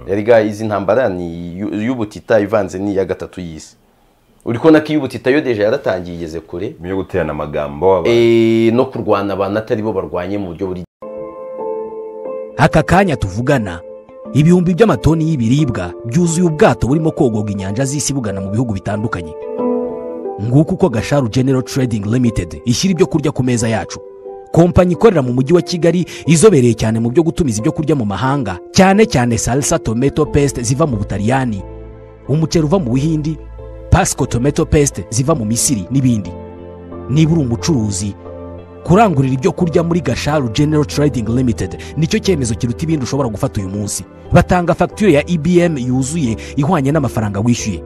erega izi ntambara ni iy'ubutita ivanze n'iya gatatu y'isi uri kubona ko iy'ubutita yo deje yaratangiye igeze kure yo guterana amagambo abantu Eh, no kurwana abantu atari bo barwanye mu buryo buri aka kanya tuvugana ibihumbi by'amatoni y'ibiribwa byuzuye ubwato burimo kogorwa inyanja z'isi bugana mu bihugu bitandukanye nguko uko gasharu genero trading limited ishyira ibyo kurya ku meza yacu kompanyi ikorera mu mujyi wa kigali izobereye cyane mu byo gutumiza ibyo kurya mu mahanga cyane cyane salsa tomato paste ziva mu butaliyani umuceri uva mu buhindi pasco tomato paste ziva mu misiri n'ibindi niba uri umucuruzi kurangurira ibyo kurya muri gasharu genero trading limited nicyo cyemezo kiruta ibindi ushobora gufata uyu munsi batanga fagitire ya ibm yuzuye ihwanye n'amafaranga wishyuye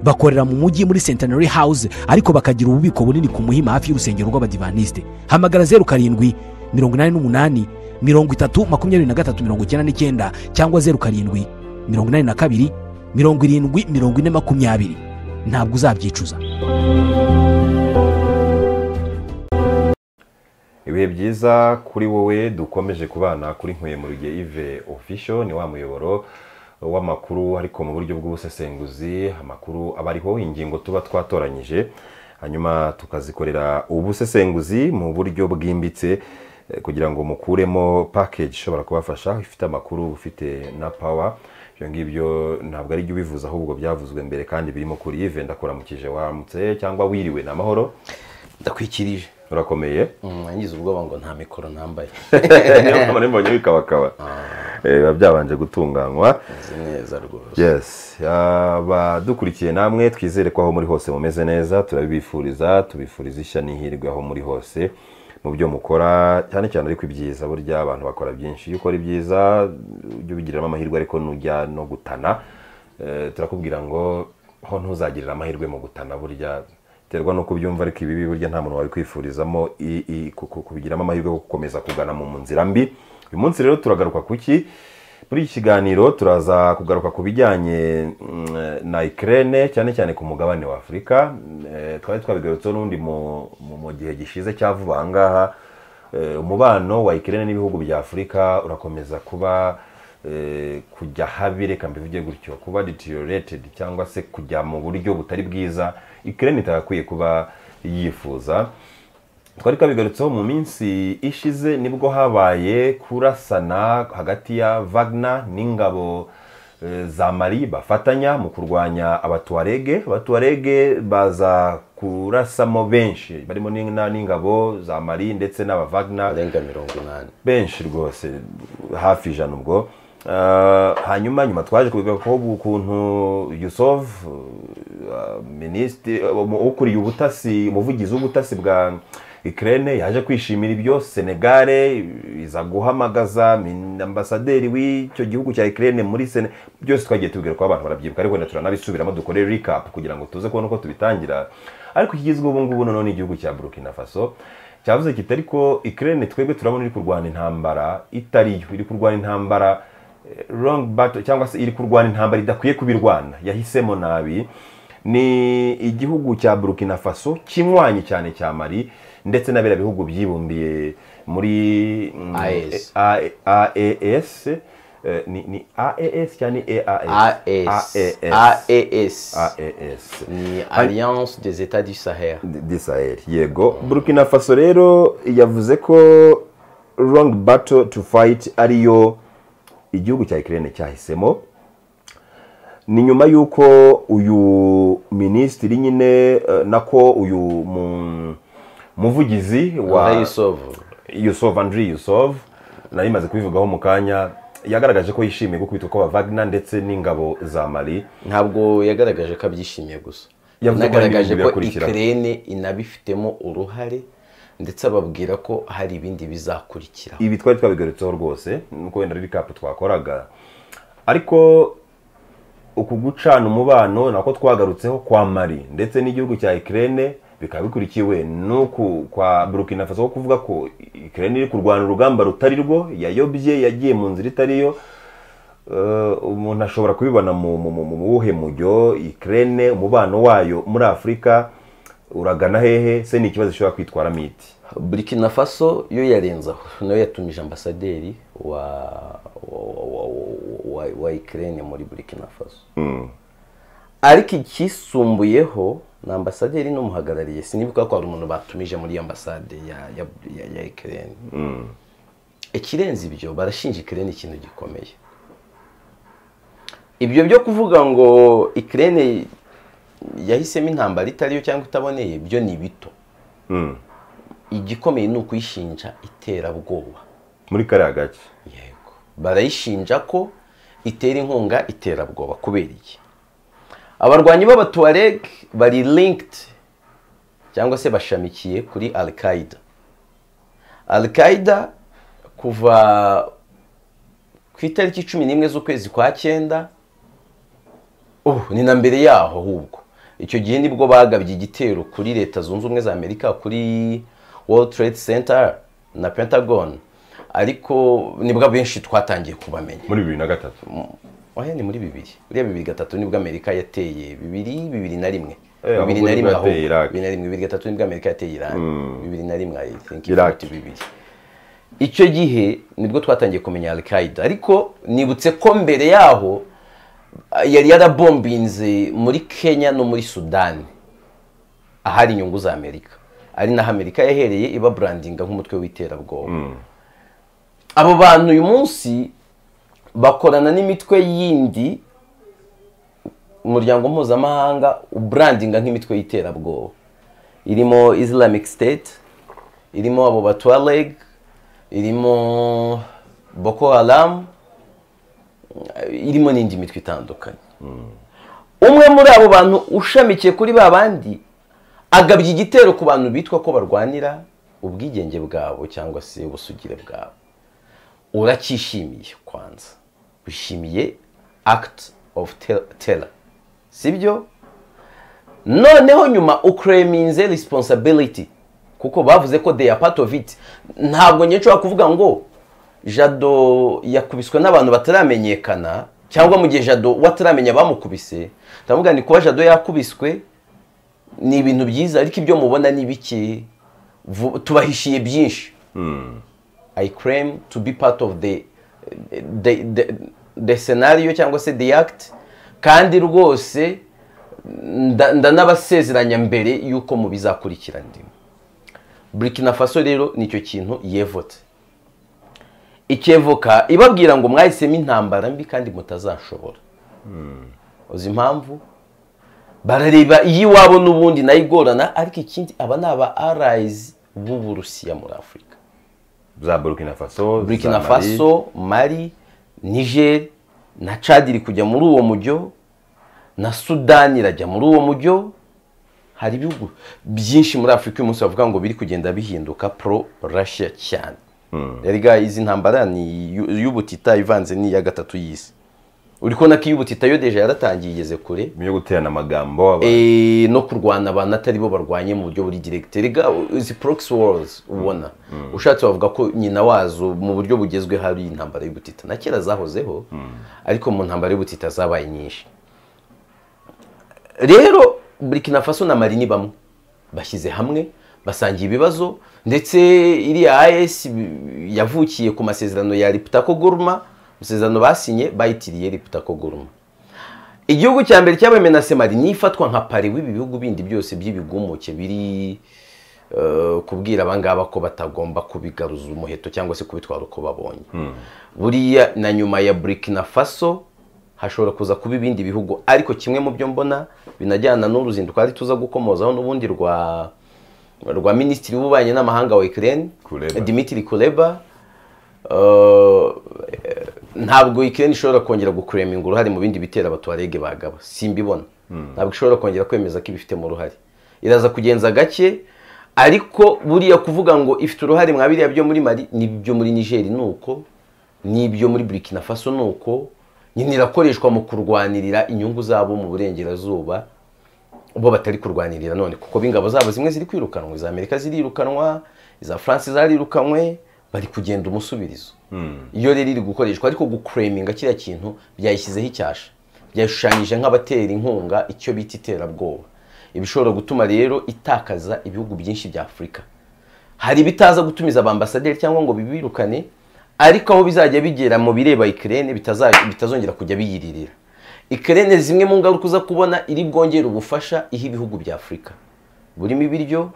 bakorera mu mujyi muri centenary house ariko bakagira ububiko bunini ku muhima hafi y'urusengero rw'abadivanisite hamagara zeru karindwi mirongo inani n'umunani mirongo itatu makumyabiri na gatatu mirongo icyenda n'icyenda cyangwa zeru karindwi mirongo inani na kabiri mirongo irindwi mirongo ine makumyabiri ntabwo uzabyicuza ibihe byiza kuri wowe dukomeje kubana kuri nkwemuruge ive official ni wa muyoboro w'amakuru ariko mu buryo bw'ubusesenguzi amakuru aba ariho ingingo tuba twatoranyije hanyuma tukazikorera ubusesenguzi mu buryo bwimbitse eh, kugira ngo mukuremo package ishobora kubafasha ifite amakuru ufite na power ibyo ngibyo ntabwo ari ibyo ubivuze ahubwo byavuzwe mbere kandi birimo kuri ive ndakuramukije waramutse cyangwa wiriwe ni amahoro ndakwikirije urakomeye Mm, nangize ubwoba ngo nta mikoro ntambaye niyo mpamvu nari mbonye wikabakaba Eh, biba byabanje gutunganywa Meze neza rwose yes abadukurikiye namwe twizere ko aho muri hose mumeze neza turabibifuriza tubifuriza ishya n'ihirwe aho muri hose mu byo mukora cyane cyane ariko ibyiza burya abantu bakora byinshi iyo ukora ibyiza ujye ubigiriramo amahirwe ariko nujya no gutana eh, turakubwira ngo ho ntuzagirire amahirwe mu gutana burya biterwa n'uko ubyumva ariko ibibi burya nta muntu wabikwifurizamo i- i- ku- ku- kubigiramo amahirwe yo gukomeza kugana mu nzira mbi uyu munsi rero turagaruka ku ki muri iki kiganiro turaza kugaruka ku bijyanye mm, na ikirere cyane cyane ku mugabane wa afurika Eh, twari twabigarutseho n'undi mu mu- mu gihe gishize cya vuba aha ngaha Eh, umubano wa ikirere n'ibihugu bya afurika urakomeza kuba eh, kujya habi reka mbivuge gutyo kuba deteriorated cyangwa se kujya mu buryo butari bwiza ikirere itagakwiye kuba yifuza twari twabigarutseho mu minsi ishize nibwo habaye kurasana hagati ya Wagner n'ingabo eh, za mari bafatanya mu kurwanya abatuwarege abatuwarege baza kurasamo benshi barimo n'ina- n'ingabo za mari ndetse n'aba Wagner arenga mirongo inani benshi rwose hafi ijana ubwo Ah, hanyuma nyuma twaje kubigaruka ukuntu yusof minisitiri umu- ukuriye ubutasi umuvugizi w'ubutasi bwa ikirere yaje kwishimira ibyo senegare iza guhamagaza min- ambasaderi w'icyo gihugu cya ikirere muri sene byose twagiye tubwira ko abantu barabyibuka ariko wenda turanabisubiramo dukore recap kugira ngo tuze kubona uko tubitangira ariko ikigezweho ubu ngubu noneho ni igihugu cya burkina faso cyavuze kiti ariko ikirere twebwe turabona iri kurwana intambara itariyo iri kurwana intambara eh, wrong battle cyangwa se iri kurwana intambara idakwiye kubirwana yahisemo nabi ni igihugu cya burkina faso kinywanye cyane cya mari ndetse na biriya bihugu byibumbiye muri mm, AES. A- aes eh, ni ni aes cyangwa ni aes AES AES aes ni alliance des etats du sahel d'israel yego burkina faso rero yavuze ko wrong battle to fight ariyo igihugu cya ikirere cyahisemo ni nyuma y'uko uyu minisitiri nyine eh, nako uyu mu- muvugizi wa wa Yusuf yusuf andri yusuf nari maze kubivugaho mu kanya yagaragaje ko yishimiye gukubitwa kw'aba Wagner ndetse n'ingabo za mali ntabwo yagaragaje ko abyishimiye gusa Yavuze ko hari yanagaragaje n'ibindi ko birakurikira. ikirere inabifitemo uruhare ndetse ababwira ko hari ibindi bizakurikira ibi twari twabigarutseho rwose nuko wenda ari kapu twakoraga ariko uku gucana umubano nako twagarutseho kwa mari ndetse n'igihugu cya ikirere bikaba bikurikiwe n'uku kwa burkina faso ko kuvuga ko ikirere iri kurwana urugamba rutari rwo yayobye yagiye mu nzira itariyo Eh, umuntu ashobora kubibona mu mu- mu- mu buhe mujyo ikirere umubano wayo muri afurika uragana hehe se ni ikibazo ishobora kwitwaramo iti burkina faso yo yarenze aho nayo yatumije ambasaderi wa wa- wa- wa- wa wa ikirere muri burikina faso ariko icyisumbuyeho ni ambasaderi n'umuhagarariye sinibuka ko hari umuntu batumije muri iyo ambasade ya ya- ya- ya ikirere ikirenze ibyo barashinja ikirere ikintu gikomeye ibyo byo kuvuga ngo ikirere yahisemo intambara itariyo cyangwa itaboneye byo ni bito Mm. igikomeye ni ukuyishinja iterabwoba muri kariya gace yego barayishinja ko itera inkunga iterabwoba kubera iki abarwanyi b'abatuwareg bari linked cyangwa se bashamikiye kuri al qaida al qaida kuva ku itariki cumi n'imwe z'ukwezi kwa cyenda ubu ni na mbere yaho ahubwo icyo gihe nibwo bagabye igitero kuri leta zunze ubumwe za amerika kuri world trade center na pentagon ariko nibwo abenshi twatangiye kubamenya muri bibiri na gatatu oya ni muri bibiri uriya bibiri gatatu nibwo amerika yateye bibiri bibiri na rimwe Eh, ahubwo bibiri na rimwe nibwo ahubwo yateye Iraq. bibiri na rimwe bibiri gatatu nibwo amerika yateye irani bibiri na rimwe i think Iraq. ifite bibiri icyo gihe nibwo twatangiye kumenya al qaida ariko nibutse ko mbere yaho yari yarabombinze muri kenya no muri sudani ahari inyungu za amerika ari naho amerika yahereye iba burandinga nk'umutwe w'iterabwoba abo bantu uyu munsi bakorana n'imitwe yindi umuryango mpuzamahanga uburandinga nk'imitwe y'iterabwoba irimo islamic state irimo abo batuareg irimo boko haram irimo n'indi mitwe itandukanye umwe muri abo bantu ushamikiye kuri ba bandi agabye igitero ku bantu bitwa ko barwanira ubwigenge bwabo cyangwa se ubusugire bwabo uracyishimiye kwanza wishimiye act of ter- terror sibyo noneho nyuma uklaminze responsibility kuko bavuze ko they are part of it ntabwo nyine nshobora kuvuga ngo jado yakubiswe n'abantu bataramenyekana cyangwa mu gihe jado we ataramenya abamukubise ndavuga ni kuba jado yakubiswe ni ibintu byiza ariko ibyo mubona ni bike vu- tubahishiye byinshi I claim to be part of the the, the, the scenario cyangwa se the act kandi rwose nda- ndanabasezeranya mbere yuko mu bizakurikira ndimo burkina faso rero nicyo kintu yevote ikevoka ibabwira ngo mwahisemo intambara mbi kandi mutazashobora uzi impamvu barareba iyo iwabo n'ubundi nayo igorana ariko ikindi aba ni aba arayizi b'uburusiya muri afurika za burkina faso za burkina Mali. faso mali niger na chad iri kujya muri uwo mujyo na sudani irajya muri uwo mujyo hari ibihugu byinshi muri afurika uyu munsi bavuga ngo biri kugenda bihinduka pro russia cyane erega izi ntambara ni iyu- iy'ubutita ivanze n'iya gatatu y'isi uri kubona ko iy'ubutita yo deje yaratangiye igeze kure yo guterana amagambo abantu. Eh, no kurwana abantu atari bo barwanye mu buryo buri direct rega izi proxy wars ubona ushatse wavuga ko nyina wazo mu buryo bugezwe hari intambara y'ubutita na kera zahozeho ariko mu ntambara y'ubutita zabaye nyinshi rero burkina faso na mali ni bamwe bashyize hamwe basangiye ibibazo ndetse iriya as yavukiye ku masezerano ya riputako guruma amasezerano basinye bayitiriye riputako guruma igihugu cya mbere cyabaye menasemari niyo ifatwa nka pari w'ibi bihugu bindi byose by'ibigumuke biri eh, kubwira abangaba ko batagomba kubigaruza umuheto cyangwa se kubitwara uko babonye buriya na nyuma ya burkina faso hashobora kuza kuba ibindi bihugu ariko kimwe mu byo mbona binajyana n'uruzinduko ari tuza gukomozaho n'ubundi rwa rwa minisitiri w'ububanyi n'amahanga wa ikirere Kuleba. dimitiri kureba Uh, eh, ntabwo ikirere ishobora kongera gukureminga uruhare mu bindi bitera abatuwarege bagaba simbibona ntabwo ishobora kongera kwemeza ko ibifitemo uruhare iraza kugenza gake ariko buriya kuvuga ngo ifite uruhare mwa biriya byo muri mari n'ibyo muri nigeri ni uko n'ibyo muri burkina faso ni uko nyine irakoreshwa mu kurwanirira inyungu zabo mu burengerazuba bo batari kurwanirira none kuko b'ingabo zabo zimwe ziri kwirukanwa iza amerika zirirukanwa iza france zarirukanwe bari kugenda umusubirizo iyo rero iri gukoreshwa ariko gukureminga kiriya kintu byayishyizeho icyasha byayishushanyije nk'abatera inkunga icyo bita iterabwoba ibishobora gutuma rero itakaza ibihugu byinshi bya afurika hari ibitaza gutumiza abambasaderi cyangwa ngo bibirukane ariko aho bizajya bigera mu bireba ikirere bitazongera kujya biyiririra ikirere zimwe mu ngaruka uza kubona iri bwongere ubufasha iha ibihugu bya afurika burimo ibiryo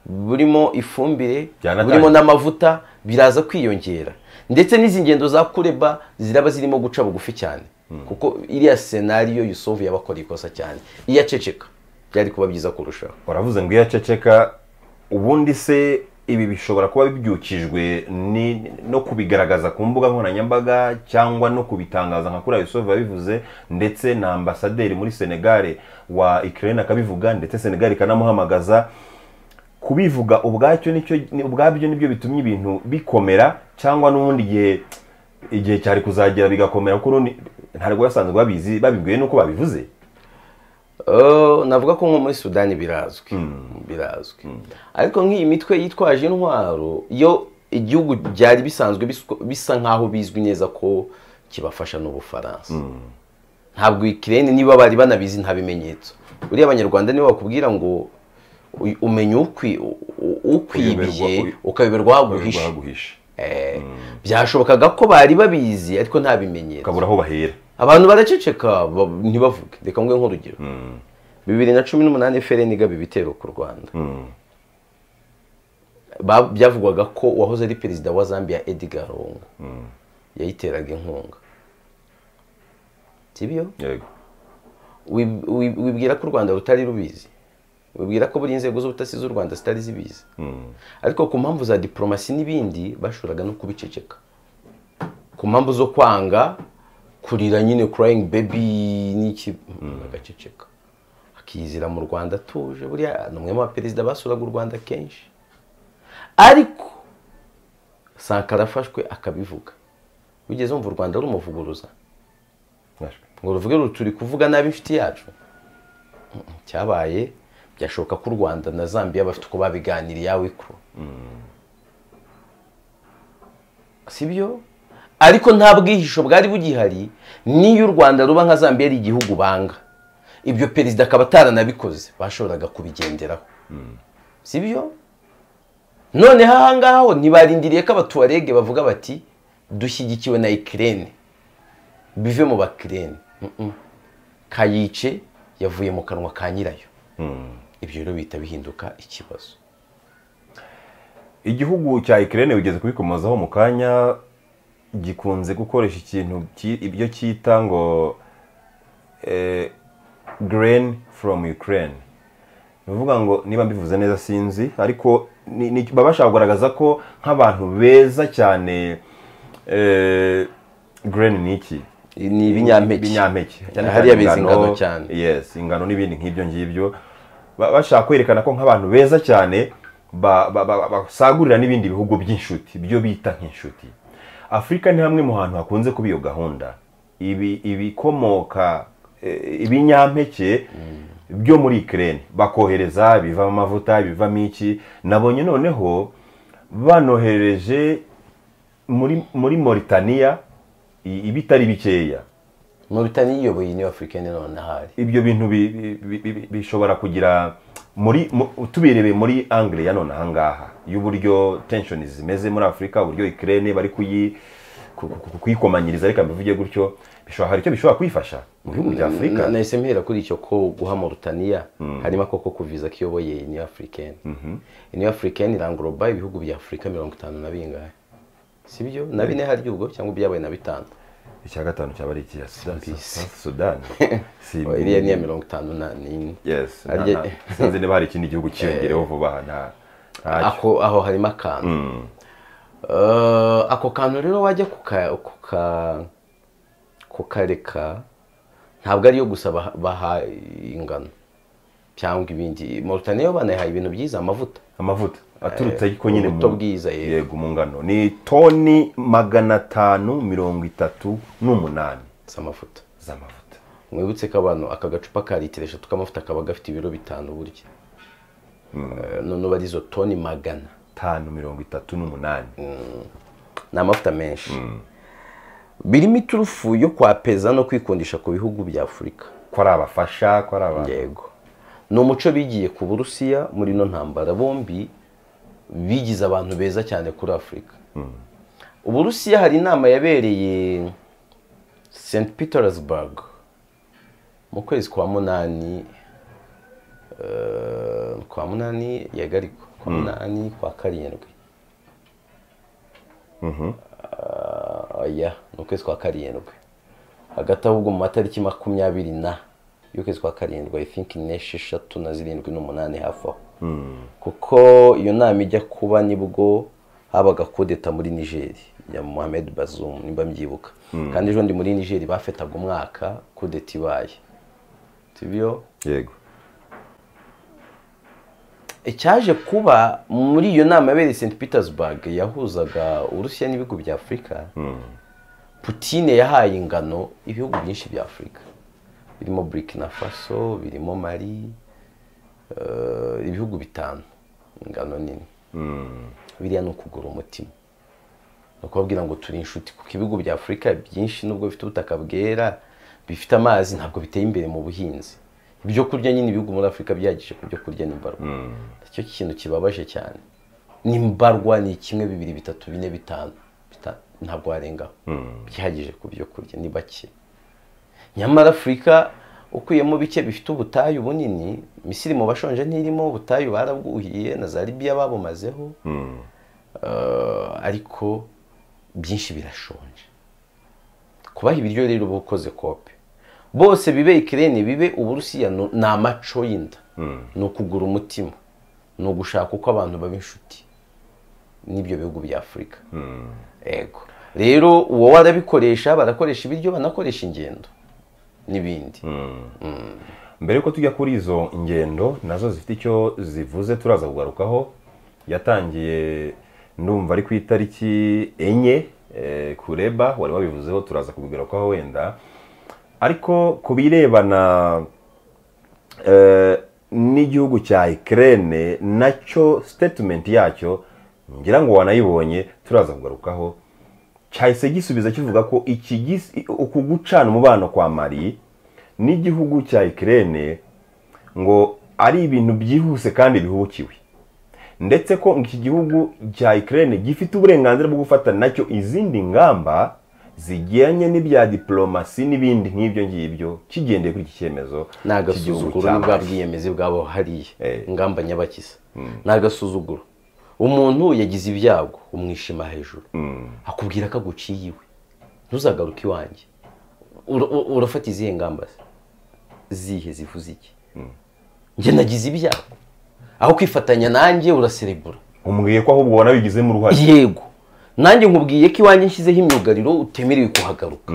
burimo ifumbire Byanatangiye. burimo n'amavuta biraza kwiyongera ndetse n'izi ngendo za kureba ziraba zirimo guca bugufi cyane kuko iriya senariyo yusovu yabakora ikosa cyane iyo aceceka byari kuba byiza kurushaho uravuze ngo iyo aceceka ubundi se ibi bishobora kuba bibyukijwe ni- no kubigaragaza ku mbuga nkoranyambaga cyangwa no kubitangaza nka kuri Yusofu yabivuze ndetse na ambasaderi muri senegare wa ikirere akabivuga ndetse senegare ikanamuhamagaza kubivuga ubwacyo nicyo ni- ubwabyo nibyo bitumye ibintu bikomera cyangwa n'ubundi igihe igihe cyari kuzagera bigakomera kuko urundi ntabwo basanzwe babizi babibwiwe n'uko babivuze Eh, navuga ko nko muri sudani birazwi birazwi ariko nk'iyi mitwe yitwaje intwaro yo igihugu byari bisanzwe biswa- bisa nk'aho bizwi neza ko kibafasha n'ubufaransa ntabwo ikirere niba bari banabizi nta bimenyetso uriya abanyarwanda nibo bakubwira ngo u- umenya ukwi- u- u- ukwibiye Uyoberwa- ukayoberwa aho aguhishe baguhisha Eh, byashobokaga ko bari babizi ariko nta bimenyetso ukabura aho bahera abantu baraceceka ba- ntibavuge reka nguhe nk'urugero bibiri na cumi n'umunani FRN igaba ibitero ku rwanda Ba- byavugwaga ko uwahoze ari perezida wa zambia edgar lungu yayiteraga inkunga sibyo yego Wib- wib- wibwira ko u rwanda rutari rubizi wibwira ko buriya inzego z'ubutasi z'u rwanda zitari zibizi ariko ku mpamvu za diporomasi n'ibindi bashobora no kubiceceka ku mpamvu zo kwanga kurira nyine crying baby n'iki agaceceka akizira mu rwanda atuje buriya ni umwe mu baperezida basuraga u rwanda kenshi ariko sankara afashwe akabivuga wigeze wumva u rwanda rumuvuguruza ngo ruvuge ruti turi kuvuga nabi inshuti yacu Mm, cyabaye byashoboka ko u rwanda na zambia bafite uko babiganiriye yawe kuro sibyo ariko nta bwihisho bwari bugihari n'iyo u rwanda ruba nka zambia ari igihugu banga ibyo perezida akaba ataranabikoze bashoboraga kubigenderaho sibyo noneho ahangaha ho ntibarindiriye ko abatuwarege bavuga bati dushyigikiwe na ikirere bive mu bakirene kayice yavuye mu kanwa ka nyirayo ibyo rero bihita bihinduka ikibazo igihugu cya ikirere wigeze kubikomozaho mu kanya gikunze gukoresha ikintu ki- ibyo cyita ngo green from ukraine ni ukuvuga ngo niba mbivuze neza sinzi ariko ni- ni- baba bashaka kugaragaza ko nk'abantu beza cyane green ni iki ni ibinyampeke ibinyampeke Cyane hariya bizi ingano cyane yes ingano n'ibindi nk'ibyo ngibyo Ba- bashaka kwerekana ko nk'abantu beza cyane ba- ba- ba- basagurira n'ibindi bihugu by'inshuti byo bita nk'inshuti afurika ni hamwe mu hantu hakunze kuba iyo gahunda ibi ibikomoka eh, ibinyampeke byo muri ikirere bakohereza bivamo amavuta bivamo iki nabonye noneho banoherereje muri muri Mauritania i- ibitari bikeya Mauritania iyoboye niyo Afurika y'Epfo none ahari ibyo bintu bi- bi- bi- bishobora kugira muri mu- tubirebeye muri angle ya none ahangaha y'uburyo tension zimeze muri afurika uburyo ikirere bari kuyi ku- ku- ku- kuyikomanyiriza reka mbivuge gutyo bishobora hari icyo bishobora kuyifasha mu bihugu bya afurika Na- nahise mpera kuri icyo ko guha Mauritania harimo ako ko kuviza ko iyoboye niyo Africaine niyo Africaine irangoroba ibihugu bya Afurika mirongo itanu na bingahe sibyo na bine hari ubwo cyangwa byabaye na bitanu icya gatanu cyaba ari ikiya Simbizi. sudani Oh, iriya niya mirongo itanu na nine yes Harya- na- na- sinzi niba hari ikindi gihugu cyiyongereho vuba aha nta ntacyo ako aho harimo akantu Eh, ako kantu rero wajya kuka kuka- kukareka ntabwo ariyo gusa baha- baha ingano cyangwa ibindi Mauritania yo banayihaye ibintu byiza amavuta amavuta aturutse ariko nyine ubuto mu- bwiza, yego. yego mu ngano ni toni magana atanu mirongo itatu n'umunani si amavuta z'amavuta mwibutse ko abantu aka gacupa ka litiro eshatu k'amavuta kaba gafite ibiro bitanu burya Eh, none uba ari izo toni magana tanu mirongo itatu n'umunani ni amavuta menshi birimo iturufu yo kwapeza no kwikundisha ku bihugu bya afurika ko ari abafasha ko ari abantu yego ni umuco bigiye ku burusiya muri ino ntambara bombi bigize abantu beza cyane kuri afurika uburusiya hari inama yabereye st petersburg mu kwezi kwa munani eh, kwa munani yego ariko kwa munani kwa karindwi Ah, oya ni ukwezi kwa karindwi hagati ahubwo mu matariki makumyabiri na y'ukwezi kwa karindwi i think n'esheshatu na zirindwi n'umunani hafi aho kuko iyo nama ijya kuba nibwo habaga kodeta muri nigeri ya mohamed bazoum nimba mbyibuka kandi ejo ndi muri nigeri bafataga umwaka kodeta ibaye sibyo yego icyaje kuba muri iyo nama yabereye st petersburg yahuzaga urusiya n'ibihugu bya afurika putine yahaye ingano ibihugu byinshi bya afurika birimo burkina faso birimo mari eh, ibihugu bitanu ingano nini biriya ni ukugura umutima ni ukubabwira ngo turi inshuti kuko ibihugu bya afurika byinshi nubwo bifite ubutaka bwera bifite amazi ntabwo biteye imbere mu buhinzi ibyo kurya nyine ibihugu muri afurika byagije ku byo kurya ni mbarwa nicyo kintu kibabaje cyane ni mbarwa ni kimwe bibiri bitatu bine bitanu bita- ntabwo warengaho byihagije ku byo kurya ni bake nyamara afurika ukuyemo bike bifite ubutayu bunini misiri mu bashonje ntirimo ubutayu barabwuhiye na za libiya babumazeho Eh, ariko byinshi birashonje kubaha ibiryo rero uba ukoze kope bose bibe ikirere bibe uburusiya nu- ni amaco y'inda ni ukugura umutima ni ugushaka uko abantu baba inshuti n'ibyo bihugu bya afurika ego rero uwo warabikoresha barakoresha ibiryo banakoresha ingendo n'ibindi mbere yuko tujya kuri izo ngendo nazo zifite icyo zivuze turaza kugarukaho yatangiye ndumva ari ku itariki enye eh, kureba wari wabivuzeho turaza kubigarukaho wenda ariko ku birebana eh, n'igihugu cya ikirere nacyo sitetimenti yacyo ngira ngo wanayibonye turaza kugarukaho cyahise gisubiza kivuga ko iki gis- uku gucana umubano kwa mari n'igihugu cya ikirere ngo ari ibintu byihuse kandi bihukiwe ndetse ko iki gihugu cya ikirere gifite uburenganzira bwo gufata nacyo izindi ngamba zijyanye n'ibya diplomasi n'ibindi nk'ibyo ngibyo kigendeye kuri iki cyemezo ni cy'igihugu agasuzuguro cya n'ubwa Mali. bwiyemezi bwabo hariya Eh. ingamba nyabakiza ni agasuzuguro umuntu yagize ibyago umwishima hejuru akubwira ko aguciye iwe ntuzagaruke iwanjye Ura- u- urafata izihe ngamba se? zihe zivuze iki njye nagize ibyago aho kwifatanya nanjye uraserebura umbwiye ko ahubwo wanabigizemo uruhare yego nanjye nkubwiye ko iwanjye nshyizeho imyugariro utemerewe kuhagaruka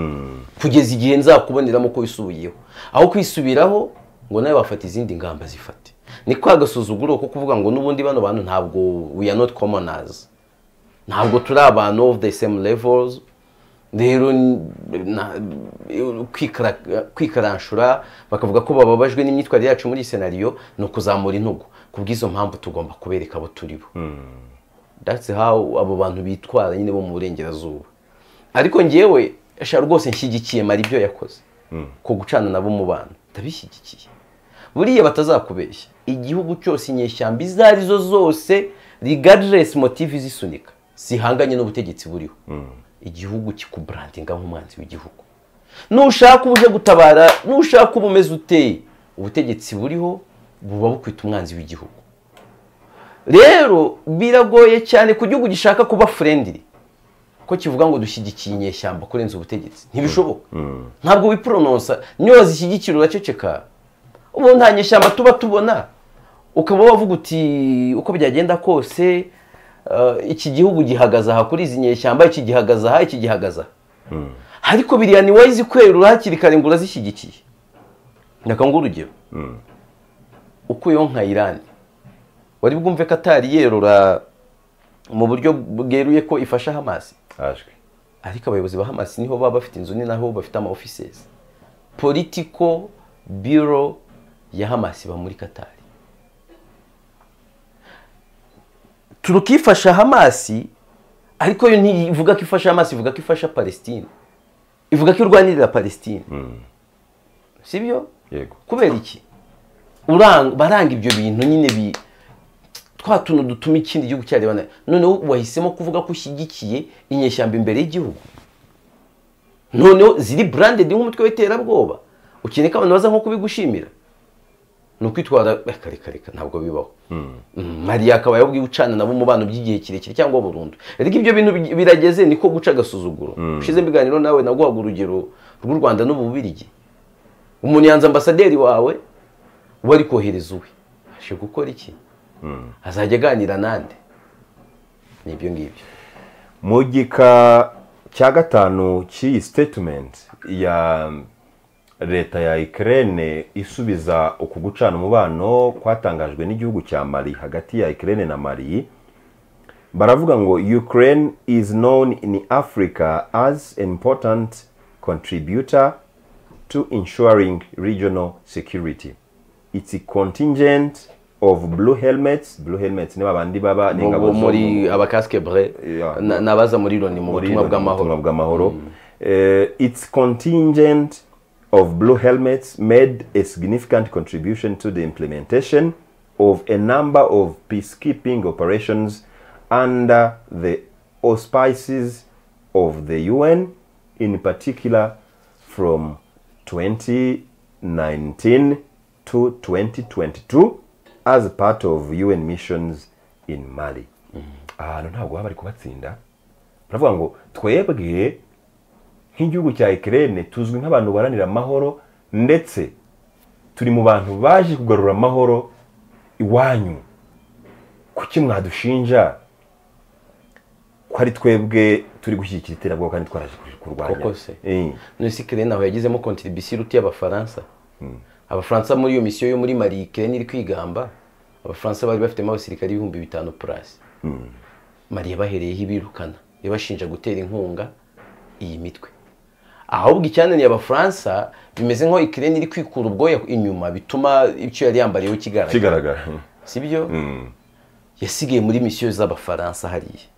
kugeza igihe nzakuboneramo ko wisubiyeho aho kwisubiraho ngo nawe wafata izindi ngamba zifate ni kwa gasuzuguro ko kuvuga ngo n'ubundi bano bantu ntabwo we are not commoners ntabwo turi abantu of the same levels rero na- kwikara- kwikaranshura bakavuga ko bababajwe n'imyitwarire yacu muri iyi senariyo ni ukuzamura intugu kubw'izo mpamvu tugomba kubereka abo turi bo that's how abo bantu bitwara nyine bo mu burengerazuba ariko ngewe sha rwose nshyigikiye mara ibyo yakoze ko gucana nabo mu bantu ndabishyigikiye buriya batazakubeshya igihugu cyose inyeshyamba izo ari zo zose regardless motive zisunika zihanganye n'ubutegetsi buriho igihugu kikubrandinga nk'umwanzi w'igihugu nushaka uje gutabara nushaka uba umeze uteye ubutegetsi buriho buba bukwita umwanzi w'igihugu rero biragoye cyane ku gihugu gishaka kuba friendly ko kivuga ngo dushyigikiye inyeshyamba kurenza ubutegetsi ntibishoboka ntabwo wiporononsa niyo zishyigikira uraceceka ubu nta nyeshyamba tuba tubona ukaba wavuga uti uko byagenda kose eh, iki gihugu gihagaze aha kuri izi nyeshyamba iki gihagaze aha iki gihagaze aha ariko biriya ni wowe izikwerura hakiri kare ngo urazishyigikiye ndakanguha urugero ukuyeho nka irani wari bwumve ko atari yerura mu buryo bweruye ko ifasha hamasi hashwe ariko abayobozi ba hamasi niho baba bafite inzu ni naho bafite ama offices political bureau ya hamasi iba muri katari turukifasha hamasi ariko yo ntivuga ko ifasha hamasi ivuga ko ifasha palestine ivuga ko irwanirira palestine sibyo yego kubera iki Urang- baranga ibyo bintu nyine bi twa tuntu dutuma ikindi gihugu cyareba noneho wahisemo kuvuga ko ushyigikiye inyeshyamba imbere y'igihugu noneho ziri burandedi nk'umutwe w'iterabwoba ukeneye ko abantu baza nko kubigushimira ni ukwitwara reka reka reka ntabwo bibaho mariya akaba yabwiye ucana nabo umubano by'igihe kirekire cyangwa burundu reka ibyo bintu birageze niko guca agasuzuguro ushize ibiganiro nawe naguhaga urugero rw'u rwanda n'ububirigi umuntu yanze ambasaderi wawe wari kohereza uwe ashe gukora iki azajya aganira nande ni ibyo ngibyo mu gika cya gatanu cy'iyi sitetimenti ya leta ya ikirere isubiza uku gucana umubano kwatangajwe n'igihugu cya mari hagati ya ikirere na mari baravuga ngo ukraine is known in africa as an important contributor to ensuring regional security it's a contingent of blue helmets blue helmets ni babandi baba ni ingabo Mu- zo- muri abakasike bure Yeah. na- n'abaza muri loni mu muri butumwa Loni, bw'amahoro ubutumwa bw'amahoro Eh, its contingent of blue helmets made a significant contribution to the implementation of a number of peacekeeping operations under the auspices of the un in particular from 2019 to 2022 as part of un missions in mali ahantu ntabwo baba bari kubatsinda baravuga ngo twebwe nk'igihugu cya ikirere tuzwi nk'abantu baranira amahoro ndetse turi mu bantu baje kugarura amahoro iwanyu kuki mwadushinja ko ari twebwe turi gushyigikira iterabwoba kandi twaraje kurwanya Koko se. Eh, none ikirere ntaho yagizemo kontribisiyo iruta iy'abafaransa abafaransa muri iyo misiyo yo muri mari ikirere iri kwigamba abafaransa bari bafitemo abasirikare ibihumbi bitanu purasi mari yabahereyeho ibirukana ibashinja gutera inkunga iyi mitwe ahubwo icyananiye abafaransa bimeze nk'aho ikirere iri kwikura ubwoya inyuma bituma icyo yari yambariyeho kigaragara kigaragara si byo Mm. yasigaye muri misiyo z'abafaransa hariya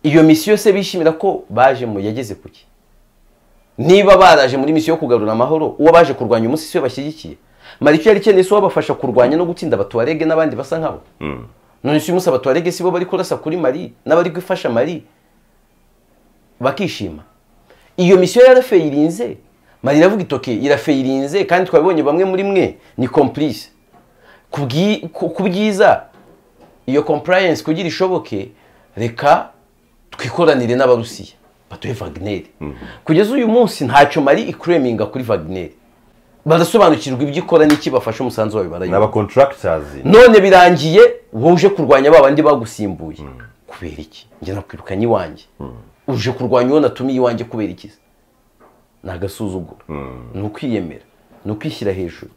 iyo misiyo se bishimira ko bajemo yageze ku ki niba baraje muri misiyo yo kugarura amahoro uwo baje kurwanya umunsi siwe bashyigikiye mara icyo yari ikeneye si wabafasha kurwanya no gutsinda abatuwarege n'abandi basa nkabo none si uyu munsi abatuwarege si bo bari kurasa kuri mari n'abari gufasha mari bakishima iyo misiyo yarafeyirinze mari iravuga itoke irafeyirinze kandi twabibonye bamwe muri mwe ni kompurise kubwi- ku ku byiza iyo compliance kugira ishoboke reka twikoranire n'abarusiya batuye vagineri kugeza uyu munsi ntacyo mari ikureminga kuri vagineri barasobanukirwa ibyo ikora n'iki bafashe umusanzu wawe ni barayibona abacontractors none birangiye wowe uje kurwanya ba bandi bagusimbuye kubera iki njye nakwirukanye iwanjye uje kurwanya uwo natumiye iwanjye kubera iki se? ni agasuzuguro ni ukwiyemera ni ukwishyira hejuru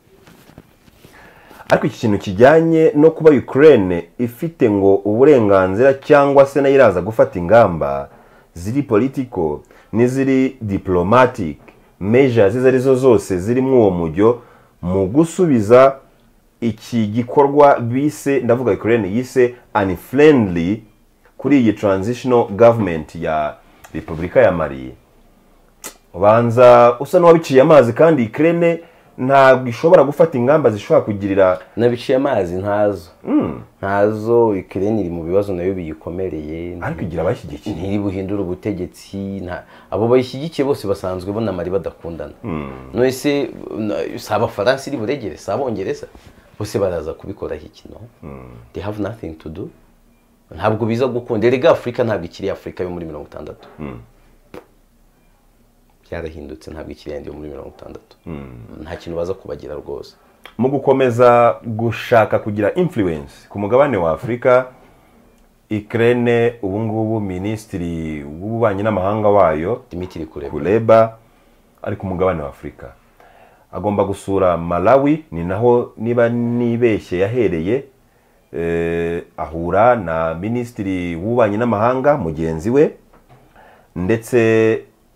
ariko iki kintu kijyanye no kuba ukraine ifite ngo uburenganzira cyangwa se nayo iraza gufata ingamba ziri politiko n'iziri diplomatic measures izo arizo zose ziri muri uwo mujyo mu gusubiza iki gikorwa bise ndavuga ukraine yise unfriendly kuri iyi transitional government ya repubulika ya mali ubanza usa n'uwabiciye amazi kandi ukraine ntabwo ishobora gufata ingamba zishobora kugirira n'abiciye amazi ntazo ntazo ikirere iri mu bibazo nayo biyikomereye ariko igira abashyigikiye ntiri buhindura ubutegetsi nta- abo bayishyigikiye bose basanzwe bunamari badakundana none se na- si abafaransa iri buregere si abongereza bose baraza kubikoraho iki no they have nothing to do ntabwo biza gukunda erega afurika ntabwo ikiri afurika yo muri mirongo itandatu byarahindutse ntabwo ikiri yandi yo muri mirongo itandatu nta kintu baza kubagira rwose mu gukomeza gushaka kugira influence ku mugabane wa afurika ikirere ubu ngubu minisitiri w'ububanyi n'amahanga wayo dimitiri kureba kureba ari ku mugabane wa afurika agomba gusura malawi ni naho niba nibeshye yahereye eh, ahura na minisitiri w'ububanyi n'amahanga mugenzi we ndetse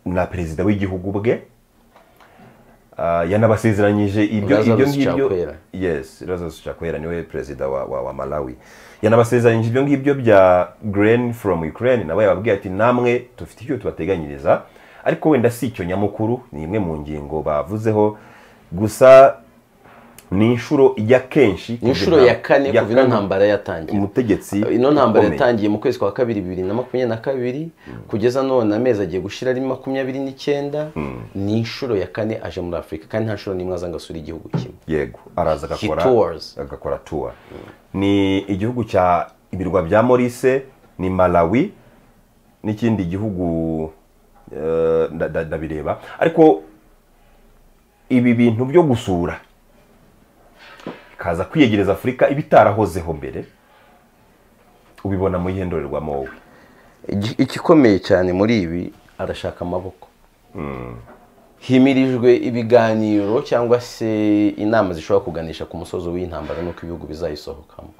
na perezida w'igihugu bwe Ah, yanabasezeranyije ibyo ibyo Lazarus ngibyo Chakwera. yes Lazarus Chakwera niwe perezida wa, wa, wa Malawi yanabasezeranyije ibyo ngibyo bya grain from Ukraine nabo yababwiye ati namwe dufite icyo tubateganyiriza ariko wenda si icyo nyamukuru ni imwe mu ngingo bavuzeho gusa ni inshuro ya kenshi ni inshuro ya kane kuva ino ntambara yatangira umutegetsi ino ntambara ukomeye. yatangiye mu kwezi kwa kabiri bibiri na makumyabiri na kabiri kugeza none amezi agiye gushira ari makumyabiri n'icyenda ni inshuro ya kane aje muri afurika kandi nta nshuro n'imwe aza ngo asure igihugu kimwe yego araza agakora He tours. agakora tour ni igihugu cya ibirwa bya morise ni malawi n'ikindi gihugu eh, nda- nda- ndabireba ariko ibi bintu byo gusura ikaza kwiyegereza afurika ibitarahozeho mbere ubibona mu yihe ndorerwamo wowe Igi- igikomeye cyane muri ibi arashaka amaboko himirijwe ibiganiro cyangwa se inama zishobora kuganisha ku musozo w'intambara n'uko ibihugu bizayisohokamo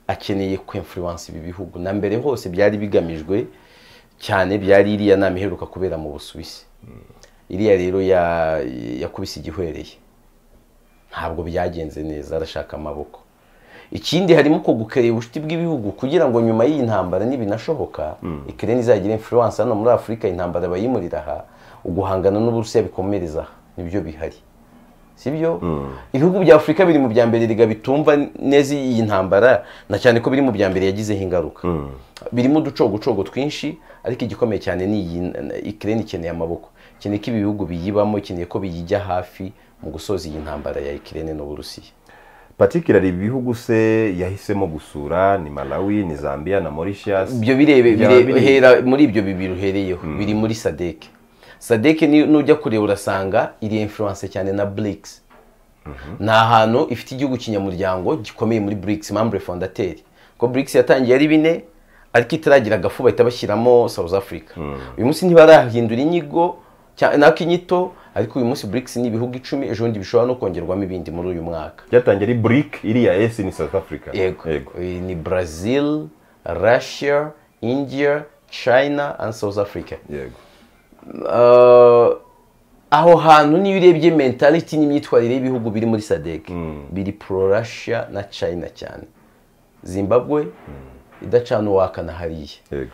akeneye kwemfuruwansa ibi bihugu na mbere hose byari bigamijwe cyane byari iriya nama iheruka kubera mu busuwisi iriya rero ya- yakubise igihwereye ntabwo byagenze neza arashaka amaboko ikindi harimo ko gukerera ubucuti bw'ibihugu kugira ngo nyuma y'iyi ntambara nibinashoboka ikirere izagire influence hano muri afurika intambara bayimurira aha uguhangana n'uburusiya bikomereza aha nibyo bihari sibyo ibihugu bya afurika biri mu bya mbere riga bitumva neza iyi ntambara na cyane ko biri mu bya mbere yagizeho ingaruka birimo uducogocogo twinshi ariko igikomeye cyane ni iyi ikirere ikeneye amaboko ikeneye ko ibi bihugu biyibamo ikeneye ko biyijya hafi mu gusoza iyi ntambara ya ikirere n'uburusiya patikirari ibi bihugu se yahisemo gusura ni malawi ni zambia na mauritius ibyo birebe Byaba bire- bireba. hera muri ibyo bibiri uhereyeho biri muri sadeke sadeke ni- nujya kureba urasanga iri influence cyane na BRICS ni ahantu ifite igihugu kinyamuryango gikomeye muri BRICS membre fondateri ko BRICS yatangiye ari bine ariko itaragira agafu bahita bashyiramo South Africa uyu munsi ntibarahindura inyigo cya- nako inyito ariko uyu munsi BRICS ni ibihugu icumi ejo bundi bishobora no kongerwamo ibindi muri uyu mwaka byatangiye ari bric iriya esi ni south africa yego Iyi ni brazil russia india china and south africa yego Uh, aho hantu niyo urebye mentality n'imyitwarire y'ibihugu biri muri sadek biri pro russia na china cyane zimbabwe idacana uwaka na hariya yego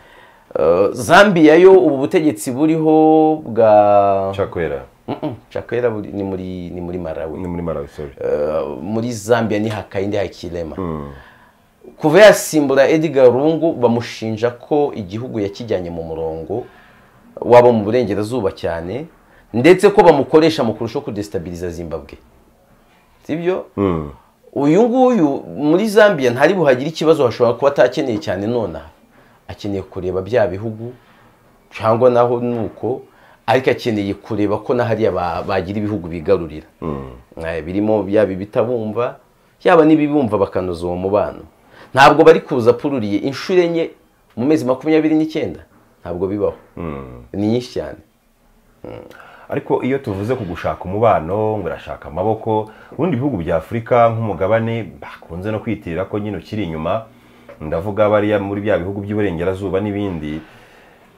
Uh, zambia yo ubu butegetsi buriho bwa chakwera Mm-mm, chakwera buri- ni muri ni muri malawi ni muri malawi sorry Uh, muri zambia ni hakainde hakirema kuva yasimbura edgar rungu bamushinja ko igihugu yakijyanye mu murongo wabo mu burengerazuba cyane ndetse ko bamukoresha mu kurushaho kudesitabiliza zimbabwe sibyo uyu nguyu muri zambia ntari buhagire ikibazo hashobora kuba atakeneye cyane nonaha akeneye kureba bya bihugu cyangwa naho ni uko ariko akeneye kureba ko n'ahariya ba- bagira ibihugu bigarurira Eh, birimo yaba ibitabumva yaba n'ibibumva bakanoza uwo mubano ntabwo bari kuza pururiye inshuro enye mu mezi makumyabiri n'icyenda ntabwo bibaho ni nyinshi cyane ariko iyo tuvuze ku gushaka umubano ngo irashaka amaboko ubundi ibihugu bya afurika nk'umugabane bakunze no kwitirira ko nyine ukiri inyuma ndavuga bariya muri bya bihugu by'iburengerazuba n'ibindi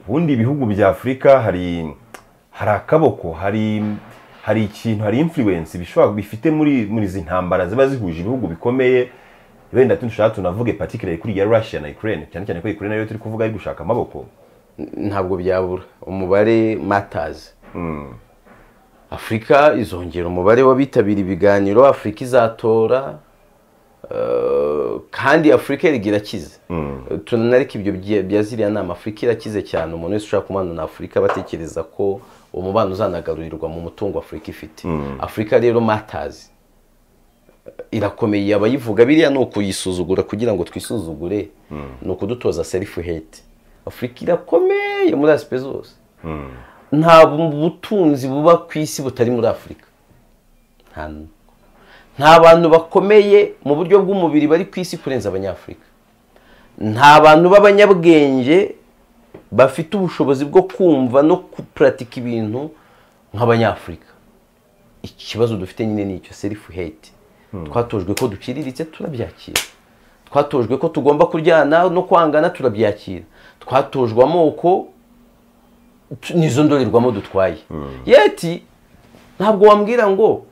ubundi ibihugu bya afurika hari hari akaboko hari hari ikintu hari influence bishobora bifite muri muri izi ntambara ziba zihuje ibihugu bikomeye wenda dushaka tunavuge particularly kuri ya Russia na Ukraine cyane cyane ko Ukraine nayo turi kuvuga ari gushaka amaboko ntabwo byabura umubare matazi afurika izongera umubare w'abitabira ibiganiro afurika izatora eh, kandi afurika erega irakize tunanareka ibyo bya- bya ziriya nama afurika irakize cyane umuntu wese ushaka kumubana na afurika batekereza ko umubano uzanagarurirwa mu mutungo afurika ifite afurika rero matazi irakomeye abayivuga biriya ni ukuyisuzugura kugira ngo twisuzugure ni ukudutoza selifu hate afurika irakomeye muri asipe zose nta bu- butunzi buba ku isi butari muri afurika nta n- nta bantu bakomeye mu buryo bw'umubiri bari ku isi kurenza abanyafurika nta bantu b'abanyabwenge bafite ubushobozi bwo kumva no gupuratika ibintu nk'abanyafurika ikibazo dufite nyine ni icyo selifu hate twatojwe ko duciriritse turabyakira twatojwe ko tugomba kuryana no kwangana turabyakira twatojwe amoko tu- nizo ndorerwamo dutwaye yeti ntabwo wambwira ngo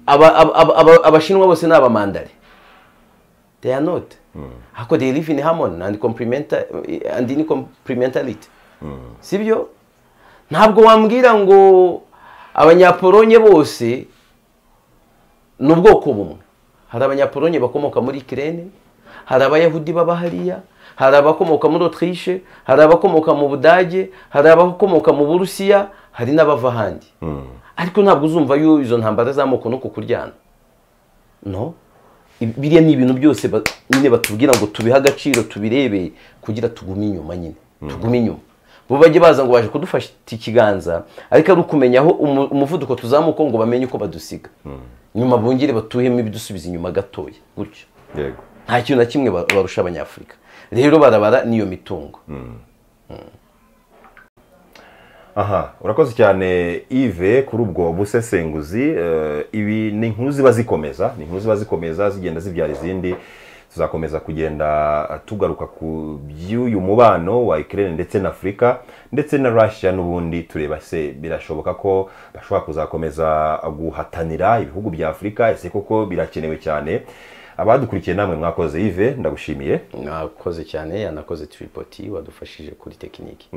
aba- aba- aba- aba- abashinwa bose ni abamandare they are not ako they live in harmony and complementa- and in complementarity sibyo ntabwo wambwira ngo abanyapolonye bose ni ubwoko bumwe hari abanyapolonye bakomoka muri kirene hari abayahudi baba hariya hari abakomoka muri otirishe hari abakomoka mu budage hari abakomoka mu burusiya hari n'abava ahandi ariko ntabwo uzumva yuko izo ntambara z'amoko no kukuryana no biriya ni ibintu byose ba- nyine batubwira ngo tubihe agaciro tubirebe kugira tugume inyuma nyine tugume inyuma bo bajye baza ngo baje kudufasha ikiganza ariko ari ukumenya aho umu- umuvuduko tuzamuka ngo bamenye uko badusiga nyuma bongere batuhemo ibidusubiza inyuma gatoya gutyo yego nta kintu na kimwe ba- barusha abanyafurika rero barabara n'iyo mitungo aha urakoze cyane ive kuri ubwo busesenguzi eh, ibi ni inkuru ziba zikomeza ni inkuru ziba zikomeza zigenda zibyara izindi tuzakomeza kugenda tugaruka ku by'uyu mubano wa ikirere ndetse na afurika ndetse na russia n'ubundi tureba se birashoboka ko bashobora kuzakomeza guhatanira ibihugu bya afurika ese koko birakenewe cyane abadukurikiye namwe mwakoze ive ndagushimiye mwakoze cyane yanakoze tiripoti wadufashije kuri tekiniki